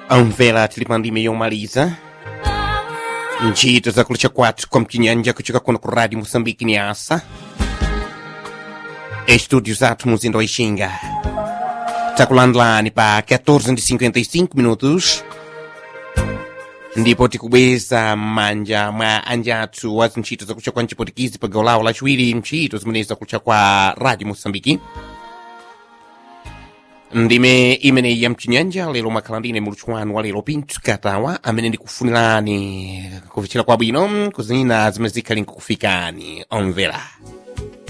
amvera tilipandime yomaliza ntchito zakulucha kwathu kwa mchinyanja kuchoka kuno ku radio moçambique ni asa estúdio zathu muzinda wa ixinga takulandulani pa 14:55 minutos ndipo tikubweza m'manja mwa anjathu wa zintchito zakulucha kwa mchipotikizi pa gawo lawo lachiwiri ntchito zimenezi zakulucha kwa radio moçambique ndime imeneyi ya mchinyanja lero mwakhala ndine muluthu wanu wa lero pinto katawa amene ndikufunirani kuvichira kwabwino kuzina zimene zikhali nkukufikani omvera